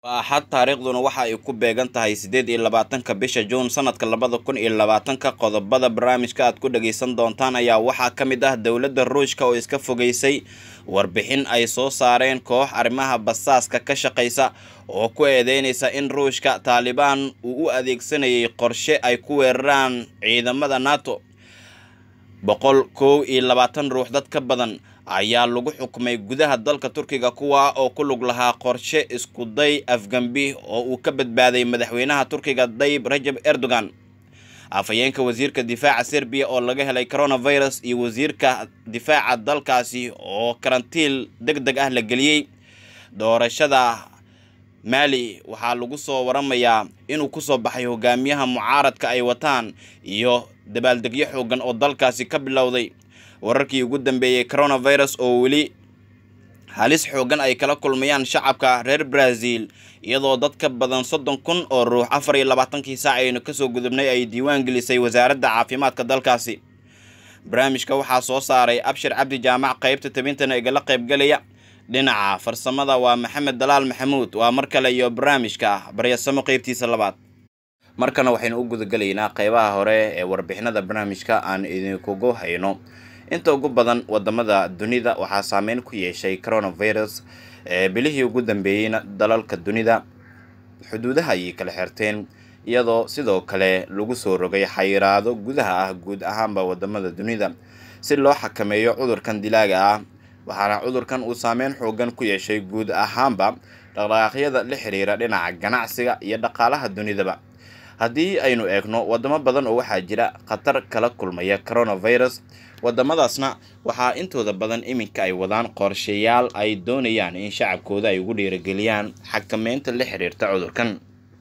axad taariikhduna waxa ay ku beegan tahay siddeed iyo labaatanka bisha juun sanadka labada kun iyo labaatanka qodobada barnaamijka aad ku dhagaysan doontaan ayaa waxaa ka mid ah dowladda ruushka oo iska fogeysay warbixin ay soo saareen koox arrimaha basaaska ka shaqaysa oo ku eedeynaysa in ruushka taalibaan uu u adeegsanayay qorshe ay ku weeraraan ciidamada nato boqol kow iyo labaatan ruux dad ka badan ayaa lagu xukumay gudaha dalka turkiga kuwa oo ku lug lahaa qorshe iskuday afgambi oo uu ka badbaaday madaxweynaha turkiga dayib rajab erdogan afhayeenka wasiirka difaaca serbiya oo laga helay coronavirus iyo wasiirka difaaca dalkaasi oo karantiil deg deg ah la geliyey doorashada maali waxaa lagu soo waramayaa inuu kusoo baxay hogaamiyaha mucaaradka ay wataan iyo dabaaldegyo xoogan oo dalkaasi ka bilowday wararkii ugu dambeeyey coronavirus oo weli halis xoogan ay kala kulmayaan shacabka reer brazil iyadoo dad ka badan soddon kun oo ruux afar iyo labaatankii saac aynu kasoo gudubnay ay diiwaan gelisay wasaaradda caafimaadka dalkaasi barnaamijka waxaa soo saaray abshir cabdi jaamac qeybta tabintana igala qaybgalaya dhinaca farsamada waa maxamed dalaal maxamuud waa mar kale iyo barnaamijka baryasamo qeybtiisa labaad markana waxaynu u gudagelaynaa qeybaha hore ee warbixinada barnaamijka aan idinkugu hayno inta ugu badan wadamada dunida waxaa saameyn ku yeeshay coronavirus bilihii ugu dambeeyeyna dalalka dunida xuduudaha ayay kala xirteen iyadoo sidoo kale lagu soo rogay xayiraado gudaha ah guud ahaanba wadamada dunida si loo xakameeyo cudurkan dilaaga ah waxaana cudurkan uu saameyn xoogan ku yeeshay guud ahaanba dhaqdhaqaaqyada la xiriira dhinaca ganacsiga iyo dhaqaalaha dunidaba haddii aynu eegno wadamo badan oo waxaa jira khatar kala kulmaya coronavirus wadamadaasna waxaa intooda badan iminka ay wadaan qorshayaal ay doonayaan in shacabkooda ay ugu dhiirageliyaan xakameynta la xiriirta cudurkan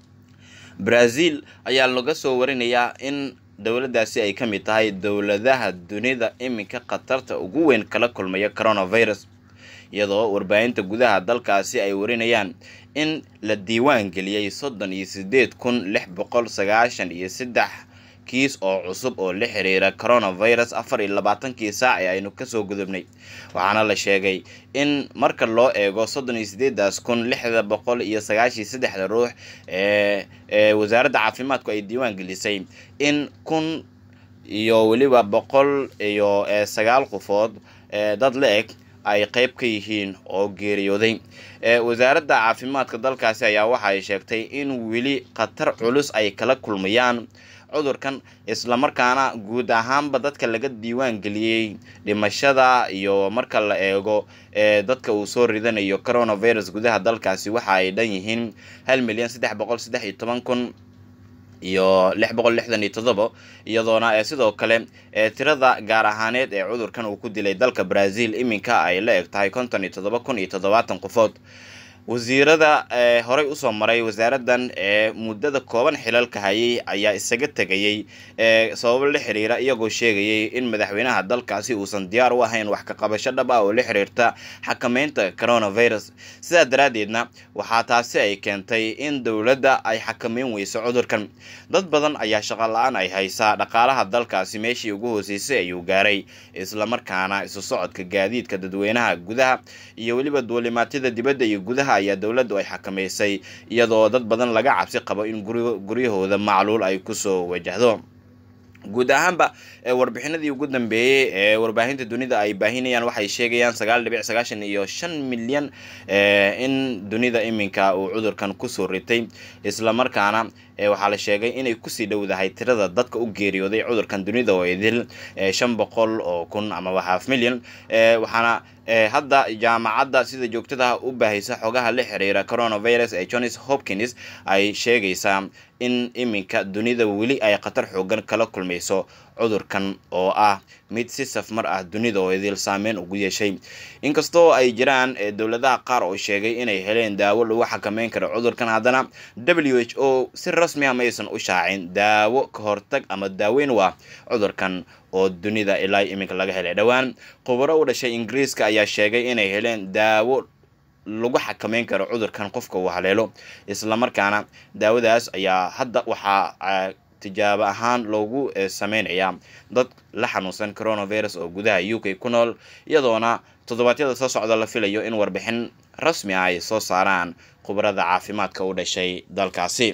brazil ayaa laga soo warinayaa in dowladdaasi ay ka mid tahay dowladaha dunida iminka khatarta ugu weyn kala kulmaya coronavirus iyadoo warbaahinta gudaha dalkaasi ay warinayaan in la diiwaan geliyey soddon iyo siddeed kun lix boqol sagaashan iyo saddex kiis oo cusub oo la xiriira coronavirus afar iyo labaatankii saac ee aynu kasoo gudubnay waxaana la sheegay in marka loo eego soddon iyo sideedaas kun lixda boqol iyo sagaashiyo saddexda ruux ee ee wasaaradda caafimaadku ay diiwaan gelisay in kun iyo weliba boqol iyo sagaal qofood dad la eg ay qeyb ka yihiin oo geeriyooday wasaaradda caafimaadka dalkaasi ayaa waxa ay sheegtay in weli khatar culus ay kala kulmayaan cudurkan islamarkaana guud ahaanba dadka laga diiwaan geliyey dhimashada iyo marka la eego ee dadka uu soo ridanayo coronavirus gudaha dalkaasi waxa ay dhan yihiin hal milyan saddex boqol saddex iyo toban kun iyo lix boqol lixdan iyo toddoba iyadoona ee sidoo kale ee tirada gaar ahaaneed ee cudurkan uu ku dilay dalka brazil iminka ay la eg tahay konton iyo toddoba kun iyo toddobaatan qofood wasiirada ee horey usoo maray wasaaradan ee muddada kooban xilalka hayay ayaa isaga tegayey ee sababo la xiriira iyagoo sheegayay in madaxweynaha dalkaasi uusan diyaar u ahayn wax ka qabasho dhab ah oo la xiriirta xakameynta coronavirus sidaa daraaddeedna waxaa taasi ay keentay in dowladda ay xakameyn weyso cudurkan dad badan ayaa shaqo la-aan ay haysaa dhaqaalaha dalkaasi meeshii ugu hooseysay ayuu gaaray islamarkaana isu socodka gaadiidka dadweynaha gudaha iyo weliba duulimaatyada dibadda iyo gudaha ayaa dowladdu ay xakameysay iyadoo dad badan laga cabsi qabo in guryahooda macluul ay kusoo wajahdo guud ahaanba warbixinadii ugu dambeeyey ee warbaahinta dunida ay baahinayaan waxay sheegayaan sagaal dhibic sagaashan iyo shan milyan in dunida iminka uu cudurkan kusoo ritay islamarkaana waxaa la sheegay inay kusii dhowdahay tirada dadka u geeriyooday cudurkan dunida oo idil shan boqol oo kun amaba half milyan waxaana hadda jaamacadda sida joogtada u baahaysa xogaha la xiriira coronavirus ee johns hopkins ay sheegaysaa in iminka dunida weli ay khatar xoogan kala kulmayso cudurkan oo ah mid si safmar ah dunida oo idil saameyn ugu yeeshay inkastoo ay jiraan dowladaha qaar oo sheegay inay heleen daawo lagu xakameyn karo cudurkan haddana w h o si rasmi ah maysan u shaacin daawo ka hortag ama daaweyn waa cudurkan oo dunida ilaa iminka laga helay dhowaan khubaro u dhashay ingiriiska ayaa sheegay inay heleen daawo lagu xakameyn karo cudurkan qofka uu haleelo islamarkaana daawadaas ayaa hadda waxaa tijaabo ahaan loogu sameynayaa dad la xanuunsan coronavirus oo gudaha u k ku nool iyadoona toddobaadyada soo socda la filayo in warbixin rasmi ah ay soo saaraan khubarada caafimaadka u dhashay dalkaasi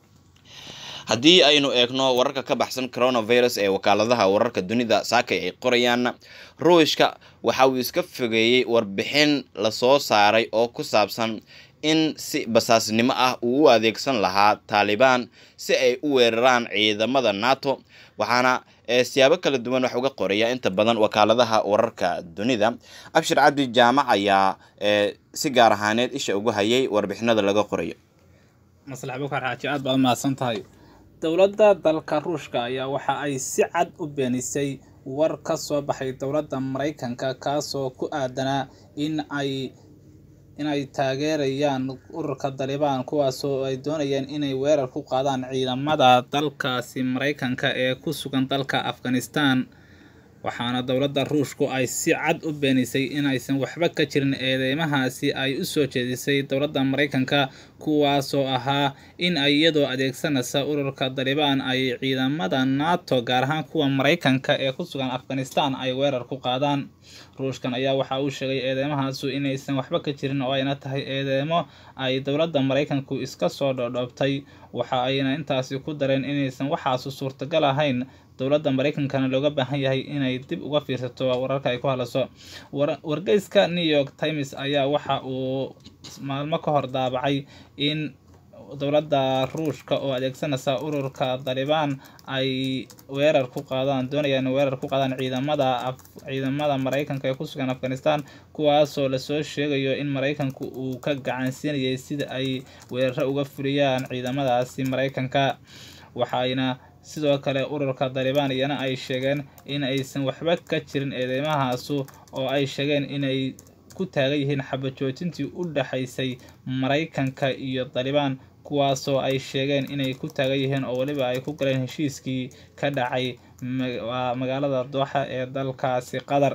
haddii aynu eegno wararka ka baxsan coronavirus ee wakaaladaha wararka dunida saakay ay qorayaan ruushka waxa uu iska fogeeyey warbixin lasoo saaray oo ku saabsan in si basaasnimo ah uu u adeegsan lahaa taalibaan si ay u weeraraan ciidamada nato waxaana siyaabo kala duwan wax uga qoraya inta badan wakaaladaha wararka dunida abshir cabdi jaamac ayaa si gaar ahaaneed isha ugu hayay warbixinada laga qorayo maslax bukar xaaji aad baad umahadsan tahay dowladda dalka ruushka ayaa waxa ay si cad u beenisay war ka soo baxay dowladda maraykanka kaasoo ku aadanaa in ay inay taageerayaan ururka dalibaan kuwaasoo ay doonayeen inay weerar ku qaadaan ciidamada dalkaasi maraykanka ee ku sugan dalka afghanistan waxaana dowladda ruushku ay si cad u beenisay inaysan waxba ka jirin eedeymahaasi ay u soo jeedisay dowladda maraykanka kuwaasoo ahaa in ay iyadoo adeegsanaysa ururka dalibaan ay ciidamada nato gaar ahaan kuwa maraykanka ee ku sugan afghanistan ay weerar ku qaadaan ruushkan ayaa waxa uu sheegay eedeymahaasu inaysan waxba ka jirin oo ayna tahay eedeymo ay dowladda maraykanku iska soo dhodhoobtay waxa ayna intaasi ku dareen inaysan waxaasu suurtagal ahayn dowladda maraykankana looga baahan yahay inay dib uga fiirsato wararka ay ku hadlaso wargeyska new york times ayaa waxa uu maalmo ka hor daabacay in dowladda ruushka oo adeegsanaysa ururka dalibaan ay weerar ku qaadaan doonayaan weerar ku qaadaan ciidamada ciidamada maraykanka ee ku sugan afghanistan kuwaasoo lasoo sheegayo in maraykanku uu ka gacansiinayay sida ay weeraro uga fuliyaan ciidamadaasi maraykanka waxayna sidoo kale ururka dalibaan iyana ay sheegeen in aysan waxba ka jirin eedeymahaasu oo ay sheegeen inay ku taagan yihiin xabajoojintii u dhexaysay maraykanka iyo dalibaan kuwaasoo ay sheegeen inay ku taagan yihiin oo weliba ay ku galeen heshiiskii ka dhacay magaalada dooxa ee dalkaasi qatar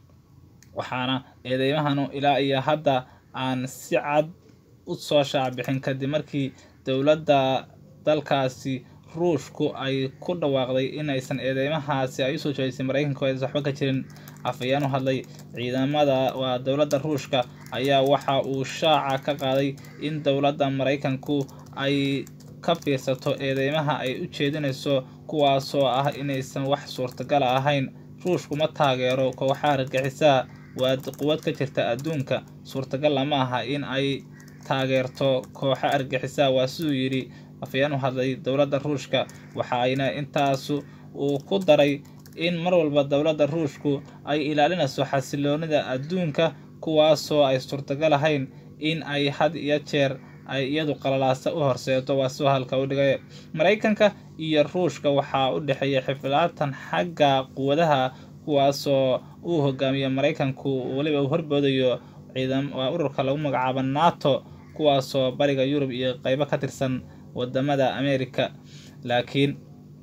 waxaana eedeymahanu ilaa iyo hadda aan si cad u soo shaacbixin kadib markii dowladda dalkaasi ruushku ay ku dhawaaqday inaysan eedeymahaasi ay usoo jeedisay maraykanka aysan waxba ka jirin afayaan u hadlay ciidamada waa dowladda ruushka ayaa waxa uu shaaca ka qaaday in dowladda maraykanku ay ka fiirsato eedeymaha ay u jeedinayso kuwaasoo ah inaysan wax suurtagala ahayn ruushku ma taageero kooxaha argagixisaa waa quwad ka jirta adduunka suurtagal lama aha in ay taageerto kooxo argagixisaa waa siduu yidhi afayaan u hadlay dowladda ruushka waxa ayna intaasu uu ku daray in mar walba dowladda ruushku ay ilaalinayso xasiloonida adduunka kuwaasoo ay suurtagal ahayn in ay had iyo jeer ay iyadu qalalaasa u horseedo waa soo halka u dhigay maraykanka iyo ruushka waxaa u dhexeeya xiflaatan xagga quwadaha kuwaasoo uu hogaamiyo maraykanku weliba uu horboodayo ciidam waa ururka lagu magacaabo nato kuwaasoo bariga yurub iyo qeybo ka tirsan wadamada america laakiin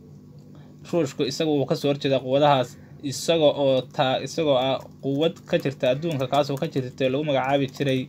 ruushku isaga uu kasoo horjeeda quwadahaas isaga oo taa isagoo ah quwad ka jirta adduunka kaasoo ka jirta lagu magacaabi jiray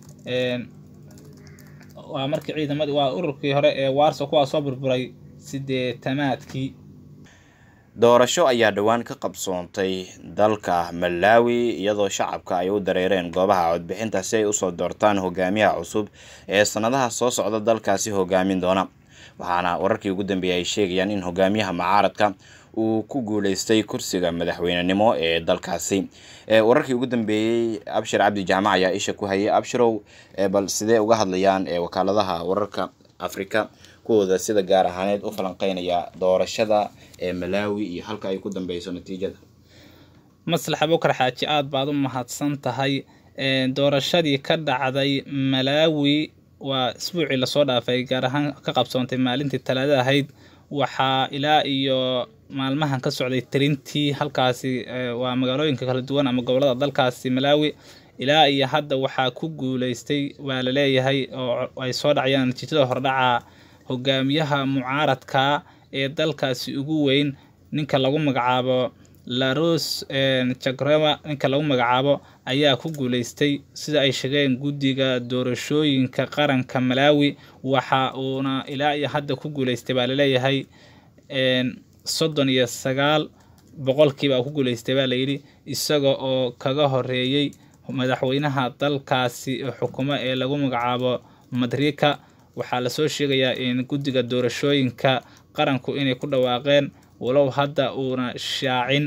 waa markii ciidamadi waa ururkii hore ee warso kuwaa soo burburay sideetamaadkii doorasho ayaa dhowaan ka qabsoontay dalka malawi iyadoo shacabka ay u dareereen goobaha codbixinta si ay usoo doortaan hogaamiyaha cusub ee sanadaha soo socda dalkaasi hogaamin doona waxaana wararkii ugu dambeeyay ay sheegayaan in hogaamiyaha mucaaradka uu ku guuleystay kursiga madaxweynenimo ee dalkaasi wararkii ugu dambeeyey abshir cabdi jaamac ayaa isha ku hayay abshirow bal sidee uga hadlayaan wakaaladaha wararka afrika kuwooda sida gaar ahaaneed u falanqeynaya doorashada ee malawi iyo halka ay ku dambeyso natiijada maslax abukar xaaji aada baad u mahadsan tahay doorashadii ka dhacday malawi waa isbuucii lasoo dhaafay gaar ahaan ka qabsoontay maalintii talaada ahayd waxaa ilaa iyo maalmahan ka socday tirintii halkaasi waa magaalooyinka kala duwan ama gobolada dalkaasi malawi ilaa iyo hadda waxaa ku guuleystay waa la leeyahay oo ay soo dhacayaan natiijada hordhaca hogaamiyaha mucaaradka ee dalkaasi ugu weyn ninka lagu magacaabo laros jagrema ninka lagu magacaabo ayaa ku guuleystay sida ay sheegeen guddiga doorashooyinka qaranka malawi waxa uuna ilaa iyo hadda ku guuleystay baa laleeyahay soddon iyo sagaal boqolkiiba ku guuleystay baa layidhi isaga oo kaga horeeyey madaxweynaha dalkaasi xukumo ee lagu magacaabo madrika waxaa lasoo sheegayaa in guddiga doorashooyinka qaranku inay ku dhawaaqeen walow hadda uuna shaacin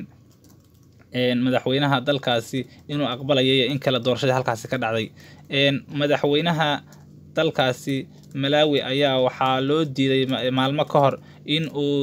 madaxweynaha dalkaasi inuu aqbalayay in kale doorashadii halkaasi ka dhacday madaxweynaha dalkaasi malawi ayaa waxaa loo diiday maalmo ka hor in uu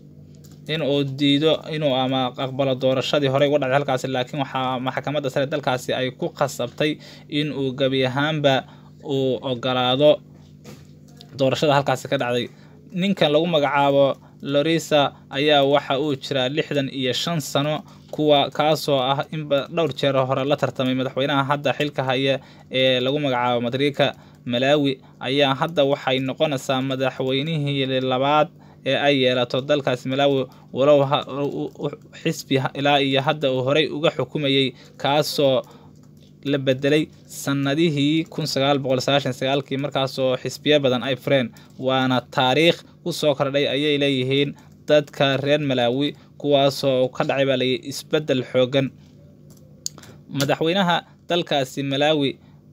in uu diido inuu ama aqbalo doorashadii horey uga dhacday halkaasi laakiin waxaa maxkamadda sare dalkaasi ay ku qasabtay in uu gebi ahaanba uu ogolaado doorashada halkaasi ka dhacday ninkan lagu magacaabo lorisa ayaa waxa uu jiraa lixdan iyo shan sano kuwa kaasoo ah inba dhowr jeer hore la tartamay madaxweynaha hadda xilka haya ee lagu magacaabo madrika malawi ayaa hadda waxay noqonaysaa madaxweynihii labaad ee ay yeelato dalkaasi malawi walow xisbi ilaa iyo hadda uu horey uga xukumayay kaasoo la bedelay sanadihii kun sagaal boqol sagaashan sagaalkii markaasoo xisbiyo badan ay fureen waana taariikh kusoo kordhay ayay leeyihiin dadka reer malaawi kuwaasoo ka dhacay baa layii isbeddel xoogan madaxweynaha dalkaasi malaawi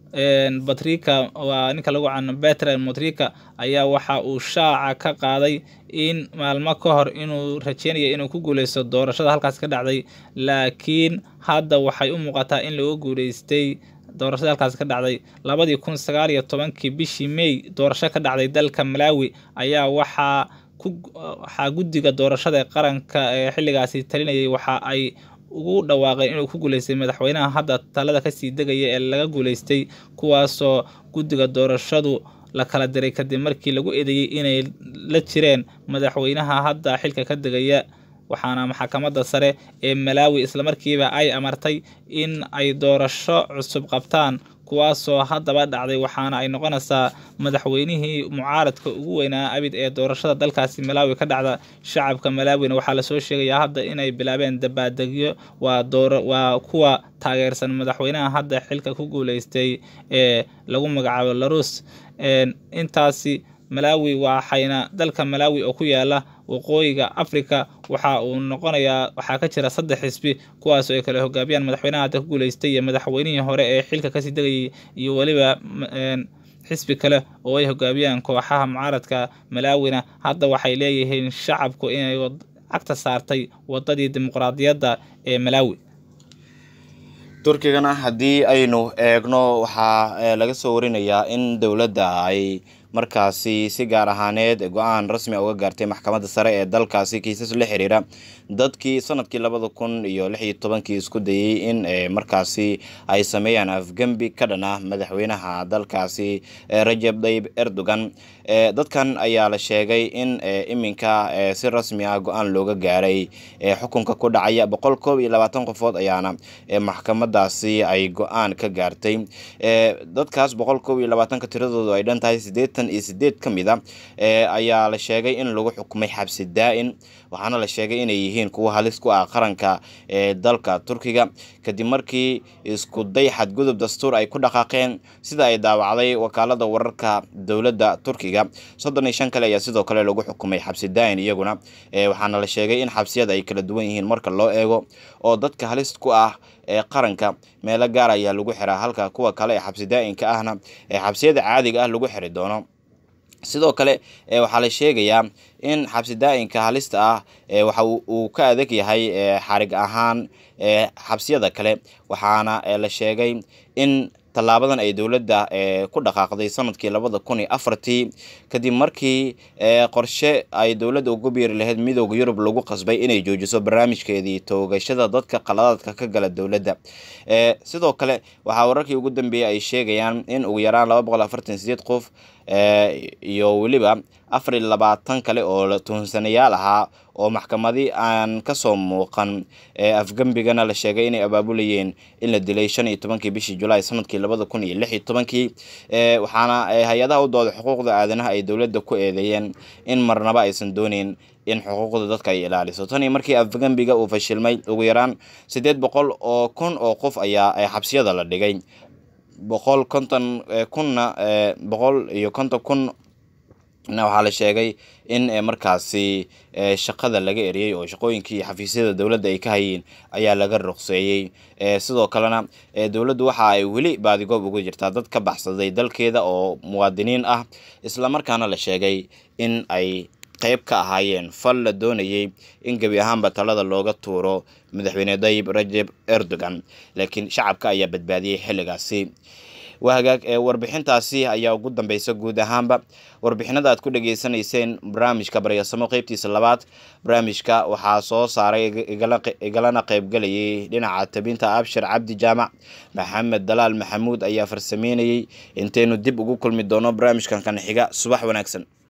batrika waa ninka lagu cano betran motrika ayaa waxa uu shaaca ka qaaday in maalmo ka hor inuu rajeynaya inuu ku guuleysto doorashada halkaas ka dhacday laakiin hadda waxay u muuqataa in lagu guuleystay doorashada halkaas ka dhacday labadii kun sagaal iyo tobankii bishii may doorasho ka dhacday dalka malawi ayaa waxaa ku waxaa guddiga doorashada ee qaranka ee xilligaasi talinayay waxa ay ugu dhawaaqeen inuu ku guuleystay madaxweynaha hadda talada kasii degaya ee laga guuleystay kuwaasoo guddiga doorashadu la kala diray kadib markii lagu eedeeyey inay la jireen madaxweynaha hadda xilka ka degaya waxaana maxkamadda sare ee malaawi islamarkiiba ay amartay in ay doorasho cusub qabtaan kuwaasoo haddaba dhacday waxaana ay noqonaysaa madaxweynihii mucaaradka ugu weynaa abid ee doorashada dalkaasi malaawi ka dhacda shacabka malaawina waxaa lasoo sheegayaa hadda inay bilaabeen dabaadegyo waa door waa kuwa taageersan madaxweynaha hadda xilka ku guuleystay ee lagu magacaabo larus intaasi malaawi waxayna dalka malaawi oo ku yaala waqooyiga africa waxa uu noqonayaa waxaa ka jira saddex xisbi kuwaas oo ay kala hogaamiyaan madaxweynaha hadda ku guuleystay iyo madaxweynihii hore ee xilka kasii degayay iyo weliba xisbi kale oo ay hogaamiyaan kooxaha mucaaradka malaawina hadda waxay leeyihiin shacabku inay cagta saartay wadadii dimuqraadiyadda ee malaawi turkigana haddii aynu eegno waxaa laga soo warinayaa in dowladda ay markaasi si gaar ahaaneed go-aan rasmi uga gaartay maxkamadda sare ee dalkaasi kiisas la xiriira dadkii sanadkii labada kun iyo lix iyo tobankii isku dayey in markaasi ay sameeyaan afgembi ka dhan ah madaxweynaha dalkaasi rajab tayyib erdogan dadkan ayaa la sheegay in iminka si rasmi ah go-aan looga gaaray xukunka ku dhacaya boqol koob iyo labaatan qofood ayaana maxkamadaasi ay go-aan ka gaartay dadkaas boqol koob iyo labaatanka tiradoodu ay dhan tahay sideetan iyo sideed ka mid a ayaa la sheegay in lagu xukumay xabsi daa-in waxaana la sheegay inay yihiin kuwa halis ku ah qaranka ee dalka turkiga kadib markii isku day xadgudub dastuur ay ku dhaqaaqeen sida ay daawacday wakaalada wararka dowladda turkiga soddon iyo shan kale ayaa sidoo kale lagu xukumay xabsi daa-in iyaguna waxaana la sheegay in xabsiyada ay kala duwan yihiin marka loo eego oo dadka halis ku ah ee qaranka meelo gaar ayaa lagu xiraa halka kuwa kale ee xabsi daa-inka ahna ee xabsiyada caadiga ah lagu xiri doono sidoo kale waxaa la sheegayaa in xabsi daa-inka halista ah waxa uu ka adag yahay xarig ahaan xabsiyada kale waxaana la sheegay in tallaabadan ay dowladda ku dhaqaaqday sanadkii labada kun iyo afartii kadib markii qorshe ay dowladda ugu biiri lahayd midooda yurub lagu qasbay inay joojiso barnaamijkeedii toogashada dadka qaladaadka ka gala dowladda sidoo kale waxaa wararkii ugu dambeeyey ay sheegayaan in ugu yaraan laba boqol afartan sideed qof iyo weliba afar iyo labaatan kale oo tuhunsanayaal ahaa oo maxkamadi aan kasoo muuqan afgembigana la sheegay inay abaabulayeen in la dilay shan iyo tobankii bishii julaay sanadkii labada kun iyo lix iyo tobankii waxaana hay-adaha u dooda xuquuqda aadanaha ay dowladda ku eedeeyeen in marnaba aysan dooneyn in xuquuqda dadka ay ilaaliso tan iyo markii afgembiga uu fashilmay ugu yaraan siddeed boqol oo kun oo qof ayaa xabsiyada la dhigay boqol konton kunna boqol iyo konton kun waxaa la sheegay in markaasi shaqada laga eriyey oo shaqooyinkii xafiisyada dowladda ay ka hayeen ayaa laga ruqseeyey sidoo kalena dowladdu waxa ay weli baadigoob uga jirtaa dad ka baxsaday dalkeeda oo muwaadiniin ah islamarkaana la sheegay in ay qayb ka ahaayeen fal la doonayey in gebi ahaanba talada looga tuuro madaxweyne dayib rajeb erdogan laakiin shacabka ayaa badbaadiyey xilligaasi waa hagaag warbixintaasi ayaa ugu dambeysa guud ahaanba warbixinada aad ku dhageysanayseen barnaamijka baryasamo qeybtiisa labaad barnaamijka waxaa soo saaray igalana qeybgalayay dhinaca tabinta abshir cabdi jaamac maxamed dalaal maxamuud ayaa farsameynayey intaynu dib ugu kulmi doono barnaamijkan kan xiga subax wanaagsan